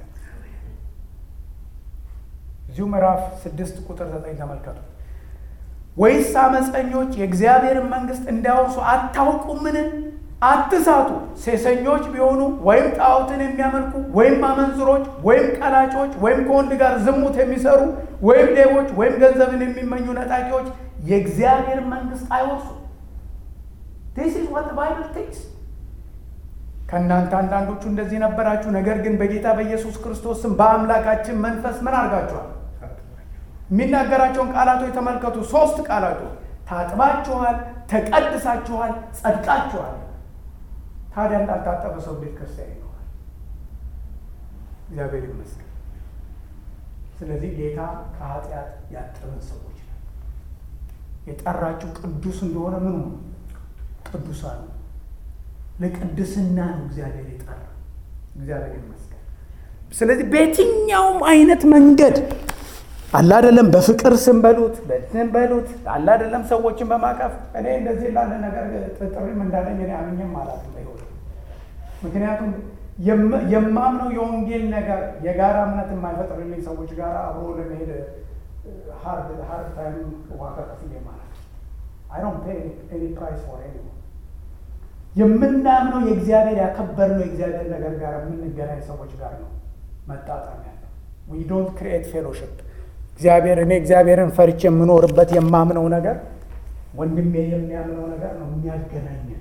እዚሁ ምዕራፍ ስድስት ቁጥር ዘጠኝ ተመልከቱ። ወይስ አመፀኞች የእግዚአብሔርን መንግሥት እንዲያወርሱ አታውቁምን? አትሳቱ። ሴሰኞች ቢሆኑ ወይም ጣዖትን የሚያመልኩ ወይም አመንዝሮች ወይም ቀላጮች ወይም ከወንድ ጋር ዝሙት የሚሰሩ ወይም ሌቦች ወይም ገንዘብን የሚመኙ ነጣቂዎች የእግዚአብሔር መንግሥት አይወርሱ። ዲስ ኢዝ ዋት ባይብል ቲክስ ከእናንተ አንዳንዶቹ እንደዚህ ነበራችሁ፣ ነገር ግን በጌታ በኢየሱስ ክርስቶስ ስም በአምላካችን መንፈስ ምን አድርጋችኋል? የሚናገራቸውን ቃላቶች ተመልከቱ። ሶስት ቃላቶች ታጥባችኋል፣ ተቀድሳችኋል፣ ጸድቃችኋል። ታዲያ እንዳልታጠበ ሰው ቤተ ክርስቲያን ይኖራል? እግዚአብሔር ይመስገን። ስለዚህ ጌታ ከኃጢአት ያጠበን ሰዎች ነው። የጠራችሁ ቅዱስ እንደሆነ ምን ሆኑ? ቅዱሳን ነው። ለቅድስና ነው እግዚአብሔር የጠራ። እግዚአብሔር ይመስገን። ስለዚህ በየትኛውም አይነት መንገድ አላደለም በፍቅር ስም በሉት በትን በሉት አላደለም ሰዎችን በማቀፍ እኔ እንደዚህ ላለ ነገር ጥሪም እንዳለኝ እኔ አምኜም አላውቅም በሕይወት ምክንያቱም የማምነው የወንጌል ነገር የጋራ እምነት የማይፈጥርልኝ ሰዎች ጋር አብሮ ለመሄድ ሀርድ ሀርድ ታይም ዋጋ ከፍዬ ማለት አይ ዶንት ፔይ ኤኒ ፕራይስ ፎር ኤኒዋን የምናምነው የእግዚአብሔር ያከበርነው የእግዚአብሔር ነገር ጋር የምንገናኝ ሰዎች ጋር ነው መጣጣም ያለው። ዊ ዶንት ክሪኤት ፌሎሽፕ እግዚአብሔር እኔ እግዚአብሔርን ፈርቼ የምኖርበት የማምነው ነገር ወንድሜ የሚያምነው ነገር ነው የሚያገናኘን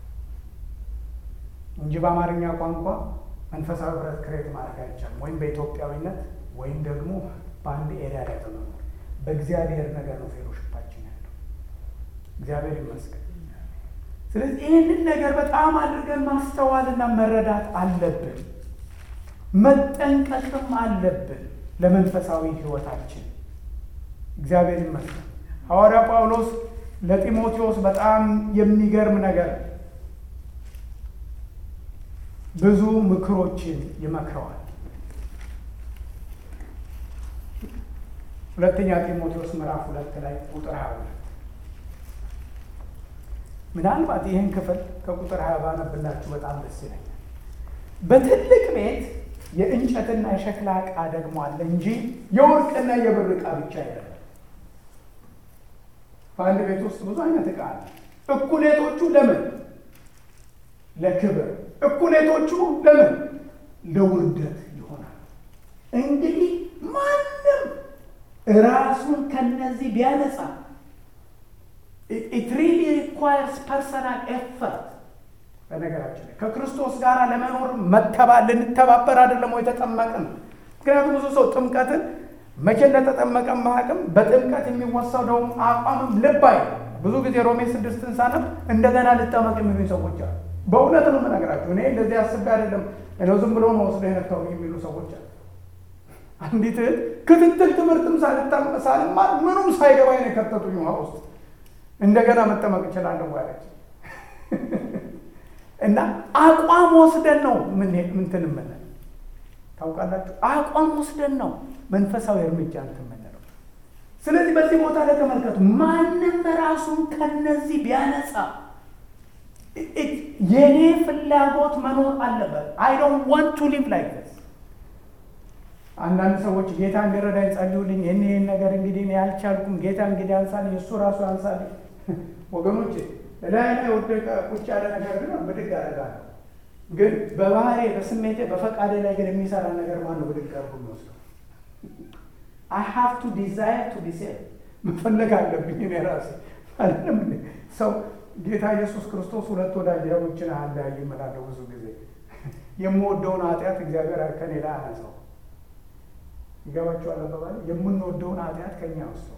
እንጂ በአማርኛ ቋንቋ መንፈሳዊ ህብረት ክሬት ማድረግ አይቻልም። ወይም በኢትዮጵያዊነት ወይም ደግሞ በአንድ ኤሪያ ላይ በመኖር በእግዚአብሔር ነገር ነው ፌሎሽፓችን ያለው። እግዚአብሔር ይመስገን። ስለዚህ ይህንን ነገር በጣም አድርገን ማስተዋልና መረዳት አለብን፣ መጠንቀቅም አለብን ለመንፈሳዊ ህይወታችን። እግዚአብሔር ይመስገን። ሐዋርያ ጳውሎስ ለጢሞቴዎስ በጣም የሚገርም ነገር ብዙ ምክሮችን ይመክረዋል። ሁለተኛ ጢሞቴዎስ ምዕራፍ ሁለት ላይ ቁጥር ሀያ ሁለት ምናልባት ይህን ክፍል ከቁጥር ሀያ ባነብላችሁ በጣም ደስ ይለኛል። በትልቅ ቤት የእንጨትና የሸክላ ዕቃ ደግሞ አለ እንጂ የወርቅና የብር ዕቃ ብቻ አይደለም። በአንድ ቤት ውስጥ ብዙ አይነት ዕቃ አለ። እኩሌቶቹ ለምን? ለክብር፣ እኩሌቶቹ ለምን? ለውርደት ይሆናል። እንግዲህ ማንም ራሱን ከነዚህ ቢያነጻ ኢት ሪሊ ሪኳየርስ ፐርሰናል ኤፈርት። በነገራችን ላይ ከክርስቶስ ጋር ለመኖር መተባ ልንተባበር አይደለም ወይ የተጠመቅን? ምክንያቱም ብዙ ሰው ጥምቀትን መቼ እንደተጠመቀ ማቅም በጥምቀት የሚወሰደውም አቋምም ልብ አይ ብዙ ጊዜ ሮሜ ስድስትን ሳነብ እንደገና ልጠመቅ የሚሉ ሰዎች አሉ። በእውነት ነው የምነግራችሁ። እኔ እንደዚህ አስቤ አይደለም እኔ ዝም ብሎ ነው ወስዶ የነካው የሚሉ ሰዎች አሉ። አንዲት እህት ክትትል ትምህርትም ሳልማር ምኑም ሳይገባኝ ነው የከተቱኝ ውሃ ውስጥ እንደገና መጠመቅ እችላለሁ አለች። እና አቋም ወስደን ነው ምንትን የምንለው ታውቃላችሁ። አቋም ወስደን ነው መንፈሳዊ እርምጃ እንትን የምንለው። ስለዚህ በዚህ ቦታ ላይ ተመልከቱ። ማንም ራሱን ከነዚህ ቢያነጻ የኔ ፍላጎት መኖር አለበት። አይ ዶንት ዋንት ቱ ሊቭ ላይክ ዚስ። አንዳንድ ሰዎች ጌታ እንዲረዳኝ ጸልዩልኝ፣ ይህን ይህን ነገር እንግዲህ እኔ አልቻልኩም፣ ጌታ እንግዲህ አንሳልኝ፣ እሱ ራሱ አንሳልኝ። ወገኖች ላይ ላይ ወደቀ ቁጭ ያለ ነገር ግን ብድግ አደርጋለሁ። ግን በባህሬ በስሜቴ በፈቃዴ ላይ ግን የሚሰራ ነገር ማነው ብድግ አድርጎ የሚወስደው? አይ ሃቭ ቱ ዲዛይር ቱ ቢ ሴቭ መፈለግ አለብኝ እኔ ራሴ አይደለም እንዴ? ሰው ጌታ ኢየሱስ ክርስቶስ ሁለት ወዳጆችን አለያዩ እምላለሁ ብዙ ጊዜ የምወደውን ኃጢአት እግዚአብሔር ከኔ ላይ አነሳው። ይገባቸዋል አባባል የምንወደውን ኃጢአት ከኛ ወስደው።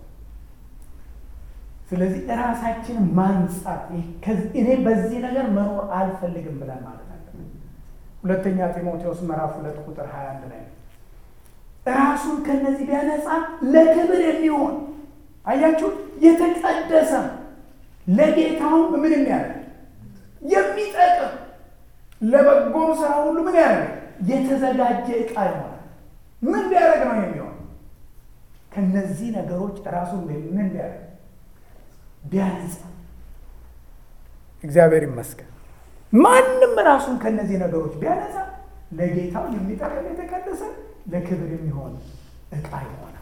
ስለዚህ ራሳችንን ማንጻት እኔ በዚህ ነገር መኖር አልፈልግም ብለን ማለት አለብን። ሁለተኛ ጢሞቴዎስ ምዕራፍ ሁለት ቁጥር ሀያ አንድ ላይ ራሱን ከነዚህ ቢያነጻ ለክብር የሚሆን አያችሁ፣ የተቀደሰ ለጌታውም ምን የሚያደርግ የሚጠቅም ለበጎም ስራ ሁሉ ምን ያደርግ የተዘጋጀ ዕቃ ይሆናል። ምን ቢያደርግ ነው የሚሆን? ከነዚህ ነገሮች ራሱን ምን ቢያደርግ ቢያነጻ። እግዚአብሔር ይመስገን። ማንም ራሱን ከነዚህ ነገሮች ቢያነጻ ለጌታው የሚጠቅም የተቀደሰ ለክብር የሚሆን ዕቃ ይሆናል።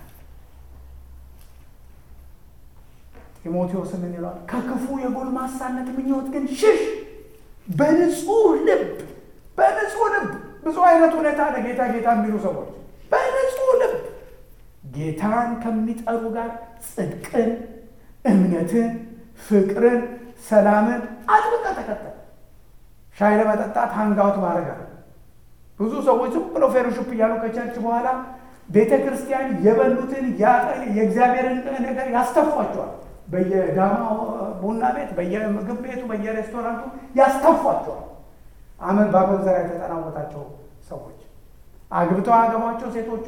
ጢሞቴዎስ ምን ይለዋል? ከክፉ የጎልማሳነት ምኞት ግን ሽሽ፣ በንጹህ ልብ በንጹህ ልብ። ብዙ አይነት ሁኔታ አለ። ጌታ ጌታ የሚሉ ሰዎች በንጹህ ልብ ጌታን ከሚጠሩ ጋር ጽድቅን፣ እምነትን፣ ፍቅርን፣ ሰላምን አጥብቀህ ተከተል። ሻይ ለመጠጣት ሃንጋውት ማድረግ አለ ብዙ ሰዎች ዝም ብሎ ፌሎሺፕ እያሉ ከቸርች በኋላ ቤተ ክርስቲያን የበሉትን የእግዚአብሔርን ነገር ያስተፏቸዋል። በየዳማ ቡና ቤት፣ በየምግብ ቤቱ፣ በየሬስቶራንቱ ያስተፏቸዋል። አመት በአመት ዘራ የተጠናወታቸው ሰዎች አግብተው አገቧቸው ሴቶቹ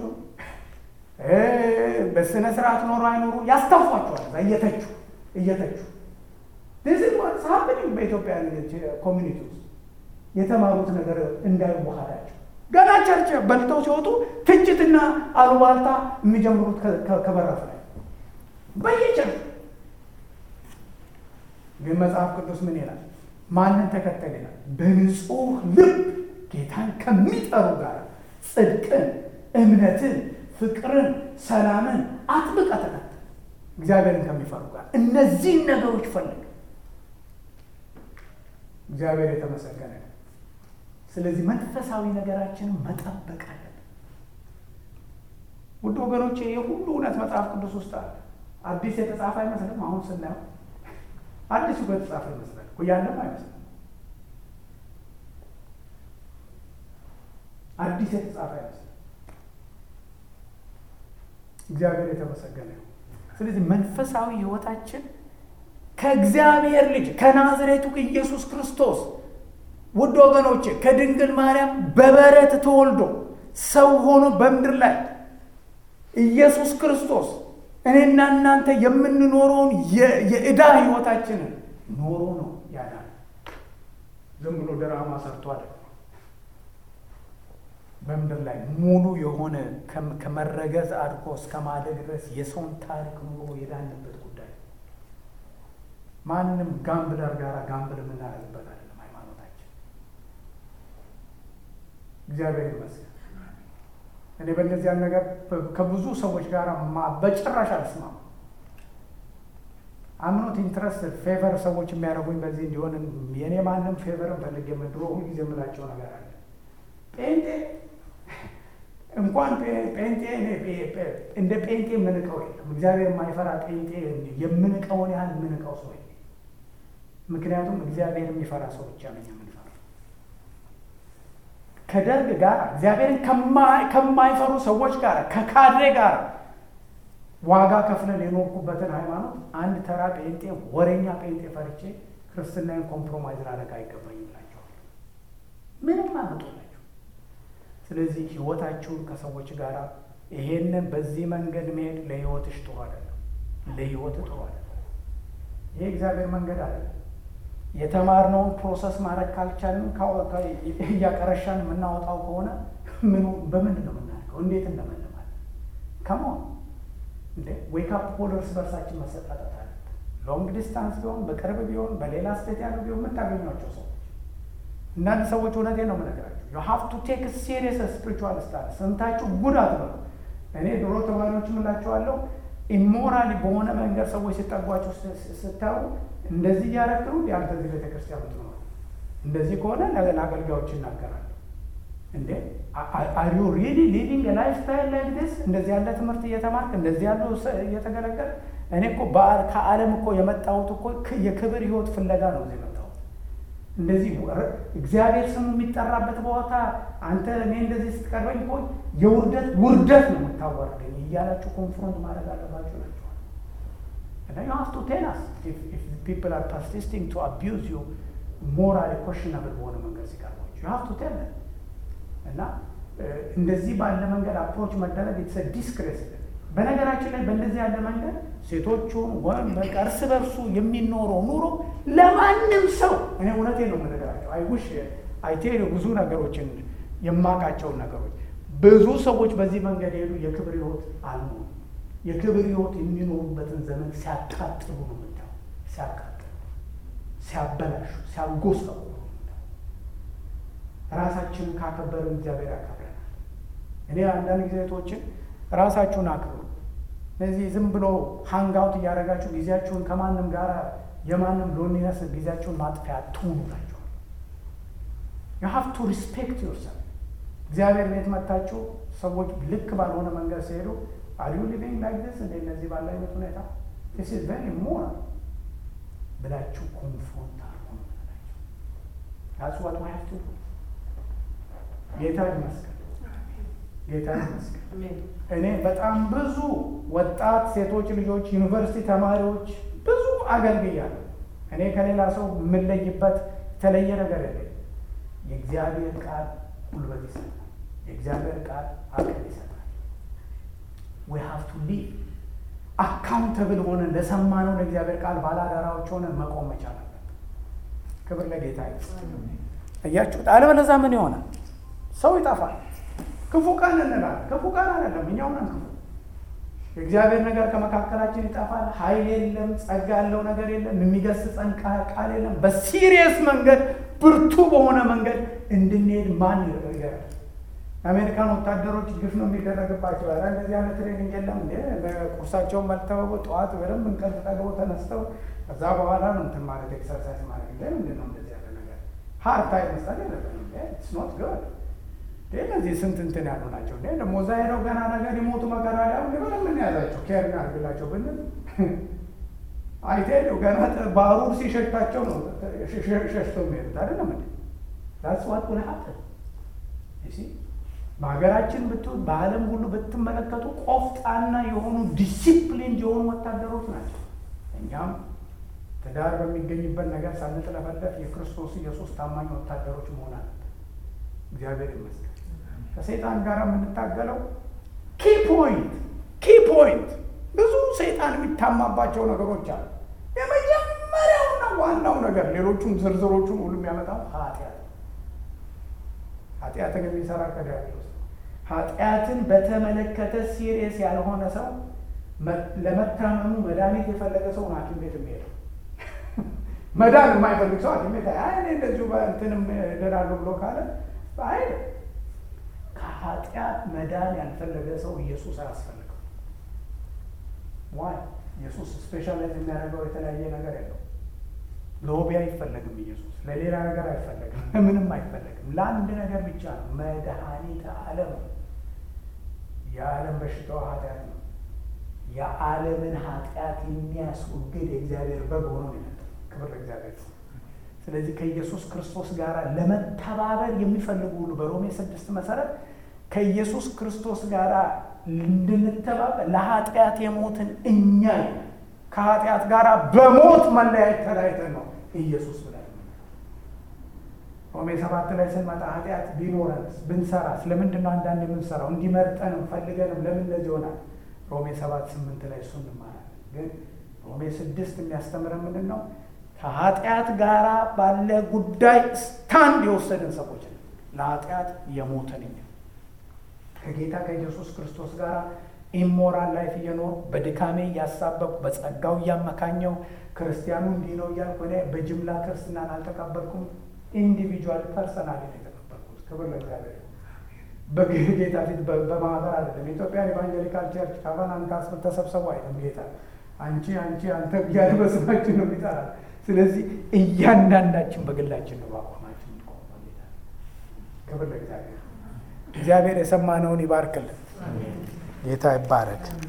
በስነ ስርዓት ኖሮ አይኖሩ ያስተፏቸዋል። እየተቹ እየተቹ ዚህ ሀፕኒንግ በኢትዮጵያ ኮሚኒቲ ውስጥ የተማሩት ነገር እንዳይዋሃዳቸው ገና ቸርች በልተው ሲወጡ ትችትና አሉባልታ የሚጀምሩት ከበራፍ ላይ በየቸርች ግን መጽሐፍ ቅዱስ ምን ይላል? ማንን ተከተል ይላል? በንጹህ ልብ ጌታን ከሚጠሩ ጋር ጽድቅን፣ እምነትን፣ ፍቅርን፣ ሰላምን አጥብቀህ ተከተል። እግዚአብሔርን ከሚፈሩ ጋር እነዚህን ነገሮች ፈልግ። እግዚአብሔር የተመሰገነ ነው። ስለዚህ መንፈሳዊ ነገራችንን መጠበቅ አለብን። ውድ ወገኖቼ ይህ ሁሉ እውነት መጽሐፍ ቅዱስ ውስጥ አለ። አዲስ የተጻፈ አይመስልም። አሁን ስናየው አዲሱ የተጻፈ ይመስላል እኮ ያለም አይመስልም። አዲስ የተጻፈ አይመስልም። እግዚአብሔር የተመሰገነ ነው። ስለዚህ መንፈሳዊ ሕይወታችን ከእግዚአብሔር ልጅ ከናዝሬቱ ኢየሱስ ክርስቶስ ውድ ወገኖቼ ከድንግል ማርያም በበረት ተወልዶ ሰው ሆኖ በምድር ላይ ኢየሱስ ክርስቶስ እኔና እናንተ የምንኖረውን የዕዳ ሕይወታችንን ኖሮ ነው ያዳነ። ዝም ብሎ ድራማ ሰርቶ አይደለም። በምድር ላይ ሙሉ የሆነ ከመረገዝ አድጎ እስከ ማደግ ድረስ የሰውን ታሪክ ኑሮ የዳንበት ጉዳይ ማንም ጋምብለር ጋር ጋምብል የምናደርግበት አይደለም ሃይማኖታችን። እግዚአብሔር ይመስገን። እኔ በእነዚያን ነገር ከብዙ ሰዎች ጋር በጭራሽ አልስማም። አምኖት ኢንትረስት ፌቨር ሰዎች የሚያደርጉኝ በዚህ እንዲሆን የእኔ ማንም ፌቨርን ፈልግ የምድሮ ሁልጊዜ የምላቸው ነገር አለ። ጴንጤ እንኳን ጴንጤ እንደ ጴንጤ የምንቀው የለም። እግዚአብሔር የማይፈራ ጴንጤ የምንቀውን ያህል የምንቀው ሰው የለም። ምክንያቱም እግዚአብሔር የሚፈራ ሰው ብቻ ነው የምንፈራ። ከደርግ ጋር እግዚአብሔርን ከማይፈሩ ሰዎች ጋር ከካድሬ ጋር ዋጋ ከፍለን የኖርኩበትን ሃይማኖት አንድ ተራ ጴንጤ ወሬኛ ጴንጤ ፈርቼ ክርስትናን ኮምፕሮማይዝ ላደርግ አይገባኝም እላቸዋለሁ። ምንም አመጡላቸው። ስለዚህ ህይወታችሁን ከሰዎች ጋር ይሄንን በዚህ መንገድ መሄድ ለህይወትሽ ጥሩ አይደለም፣ ለህይወት ጥሩ አይደለም። ይሄ እግዚአብሔር መንገድ አይደለም። የተማርነውን ፕሮሰስ ማድረግ ካልቻልን እያቀረሻን የምናወጣው ከሆነ ምኑ በምንድን ነው የምናደርገው? እንዴት እንደመልማለን? ከመሆን እንዴ ዌክ አፕ ኮል እርስ በርሳችን መሰጣጠት አለ። ሎንግ ዲስታንስ ቢሆን በቅርብ ቢሆን በሌላ ስቴት ያሉ ቢሆን የምታገኟቸው ሰዎች እናንተ ሰዎች እውነቴ ነው የምነግራቸው ዩ ሃቭ ቱ ቴክ ሲሪየስ ስፒሪቹዋል ስታንስ ሰምታችሁ ጉድ አትበሉ። እኔ ድሮ ተማሪዎች ምላቸዋለሁ ኢሞራሊ በሆነ መንገድ ሰዎች ሲጠጓቸው ስታዩ እንደዚህ እያረክሩ ያንተ እዚህ ቤተክርስቲያን ትኖሩ እንደዚህ ከሆነ ለአገልጋዮች ይናገራል። እንዴ አር ዩ ሪሊ ሊቪንግ ላይፍ ስታይል ላይክ ዲስ? እንደዚህ ያለ ትምህርት እየተማርክ እንደዚህ ያሉ እየተገለገል እኔ እኮ ከዓለም እኮ የመጣሁት እኮ የክብር ህይወት ፍለጋ ነው እዚህ የመጣሁት። እንደዚህ እግዚአብሔር ስሙ የሚጠራበት ቦታ አንተ እኔ እንደዚህ ስትቀርበኝ እኮ የውርደት ውርደት ነው የምታዋርደኝ እያላችሁ ኮንፍሮንት ማድረግ አለባችሁ ናቸዋል። እና ዩ ሃቭ ቱ ቴል አስ ኢፍ ፒፕል አር ፐርሲስቲንግ ቱ አቢዩዝ ዩ ሞራሊ ኮሽናብል በሆነ መንገድ ሲቀርባችሁ ዩ ሃቭ ቱ ቴል እና እንደዚህ ባለ መንገድ አፕሮች መደረግ የተሰ ዲስክሬስ በነገራችን ላይ በእንደዚህ ያለ መንገድ ሴቶቹን ወይም በቃ እርስ በርሱ የሚኖረው ኑሮ ለማንም ሰው እኔ እውነቴ ነው የምነግራቸው። አይውሽ አይቴሉ ብዙ ነገሮችን የማውቃቸውን ነገሮች ብዙ ሰዎች በዚህ መንገድ ሄዱ የክብር ህይወት አሉ። የክብር ህይወት የሚኖሩበትን ዘመን ሲያቃጥሉ ነው የምታየው። ሲያቃጥሉ፣ ሲያበላሹ፣ ሲያጎሰቁ ራሳችንን ካከበርን እግዚአብሔር ያከብረናል። እኔ አንዳንድ ጊዜቶችን ራሳችሁን አክብሩ። እነዚህ ዝም ብሎ ሃንጋውት እያደረጋችሁ ጊዜያችሁን ከማንም ጋር የማንም ሎኒነስ ጊዜያችሁን ማጥፊያ አትሁኑ ናቸዋል። ዩ ሃቭ ቱ ሪስፔክት ዮርሰልፍ። እግዚአብሔር ቤት መታችሁ ሰዎች ልክ ባልሆነ መንገድ ሲሄዱ አር ዩ ሊቪንግ ላይክ ዲስ እንደ እነዚህ ባለ አይነት ሁኔታ ዲስ ኢዝ ቬሪ ሞራል ብላችሁ ኮንፍሮንት አርጎ ነው ናቸው ታስ ዋት ዊ ሃቭ ቱ ዱ ጌታ ይመስገን፣ ጌታ ይመስገን። እኔ በጣም ብዙ ወጣት ሴቶች ልጆች፣ ዩኒቨርሲቲ ተማሪዎች ብዙ አገልግያለሁ። እኔ ከሌላ ሰው የምለይበት የተለየ ነገር የለም። የእግዚአብሔር ቃል ጉልበት ይሰጣል። የእግዚአብሔር ቃል አቅል ይሰጣል። ዊ ሃቭ ቱ ሊቭ አካውንተብል ሆነን ለሰማነው ለእግዚአብሔር ቃል ባላደራዎች ሆነን መቆም መቻል አለብን። ክብር ለጌታ ይመስገን። እያችሁት አለበለዚያ ምን ይሆናል? ሰው ይጠፋል። ክፉ ቀን እንላለን። ክፉ ቀን አይደለም፣ እኛው ነን ክፉ። የእግዚአብሔር ነገር ከመካከላችን ይጠፋል። ኃይል የለም፣ ጸጋ ያለው ነገር የለም፣ የሚገስጸን ቃል የለም። በሲሪየስ መንገድ ብርቱ በሆነ መንገድ እንድንሄድ ማን ይረጋል? የአሜሪካን ወታደሮች ግፍ ነው የሚደረግባቸው። ኧረ እንደዚህ አይነት ትሬኒንግ የለም እንዴ! ቁርሳቸውን መልተው ጠዋት በደንብ እንቅልፍ ጠግበው ተነስተው ከዛ በኋላ ነው እንትን ማለት ኤክሰርሳይዝ ማለት እንደ ምንድን ነው እንደዚህ ያለ ነገር ሀርት ታይም መስጠት የለብንም። ኢትስ ኖት ጉድ እነዚህ ስንት እንትን ያሉ ናቸው። እንዴ ደግሞ እዛ ሄደው ገና ነገር ይሞቱ መከራ ላይ አሁን ምን ምን ያዛቸው ኬር እናድርግላቸው ብንል አይቴሉ ገና ባሩር ሲሸታቸው ነው ሸሽተው የሚሄዱት አይደለም እንዴ? ዳትስ ዋት ውል ሀፕን በሀገራችን ብትሆን በዓለም ሁሉ ብትመለከቱ ቆፍጣና የሆኑ ዲሲፕሊን የሆኑ ወታደሮች ናቸው። እኛም ትዳር በሚገኝበት ነገር ሳንጥለፈለፍ የክርስቶስ ኢየሱስ ታማኝ ወታደሮች መሆን አለብን። እግዚአብሔር ይመስገን። ከሰይጣን ጋር የምንታገለው ኪ ፖይንት ኪ ፖይንት ብዙ ሰይጣን የሚታማባቸው ነገሮች አሉ። የመጀመሪያውና ዋናው ነገር ሌሎቹን ዝርዝሮቹን ሁሉ የሚያመጣው ኃጢአት ኃጢአትን የሚሰራ ከዲያብሎስ ኃጢአትን በተመለከተ ሲሪየስ ያልሆነ ሰው ለመታመሙ መድኃኒት የፈለገ ሰው ሐኪም ቤት የሚሄደው መዳን የማይፈልግ ሰው ሐኪም ቤት አይ እኔ እንደዚሁ በእንትንም እድናለሁ ብሎ ካለ አይ ከኃጢአት መዳን ያልፈለገ ሰው ኢየሱስ አያስፈልገው። ዋይ ኢየሱስ ስፔሻላይዝ የሚያደርገው የተለያየ ነገር የለው። ሎቢ አይፈለግም። ኢየሱስ ለሌላ ነገር አይፈለግም፣ ምንም አይፈለግም። ለአንድ ነገር ብቻ ነው፣ መድኃኒተ ዓለም ነው። የዓለም በሽታዋ ኃጢአት ነው። የዓለምን ኃጢአት የሚያስወግድ የእግዚአብሔር በግ ሆኖ ነው የመጣው። ክብር ለእግዚአብሔር። ስለዚህ ከኢየሱስ ክርስቶስ ጋር ለመተባበር የሚፈልጉ ሁሉ በሮሜ ስድስት መሰረት ከኢየሱስ ክርስቶስ ጋር እንድንተባበር ለኃጢአት የሞትን እኛ ከኃጢአት ጋር በሞት መለያየት ተለያይተን ነው ኢየሱስ ብለን ሮሜ ሰባት ላይ ስንመጣ ኃጢአት ቢኖረንስ ብንሰራስ ለምንድን ነው አንዳንድ የምንሰራው እንዲመርጠንም ፈልገንም ለምን እንደዚህ ይሆናል? ሮሜ ሰባት ስምንት ላይ እሱ እንማራለን። ግን ሮሜ ስድስት የሚያስተምረን ምንድን ነው? ከኃጢአት ጋር ባለ ጉዳይ ስታንድ የወሰድን ሰዎች ነው። ለኃጢአት የሞትን እኛ ከጌታ ከኢየሱስ ክርስቶስ ጋር ኢሞራል ላይፍ እየኖሩ በድካሜ እያሳበኩ በጸጋው እያመካኘው ክርስቲያኑ እንዲህ ነው እያልኩ እኔ በጅምላ ክርስትናን አልተቀበልኩም። ኢንዲቪጁዋል ፐርሰናል የተቀበልኩት። ክብር ለእግዚአብሔር። በጌታ ፊት በማህበር አይደለም። የኢትዮጵያን ኢቫንጀሊካል ቸርች ካቫናን ካስል ተሰብሰቡ አይልም ጌታ። አንቺ አንቺ አንተ እያለ በስማችን ነው የሚጠራል። ስለዚህ እያንዳንዳችን በግላችን ነው በአቋማችን የምንቆመው ጌታ። ክብር ለእግዚአብሔር። እግዚአብሔር የሰማነውን ይባርክልን። ጌታ ይባረክ።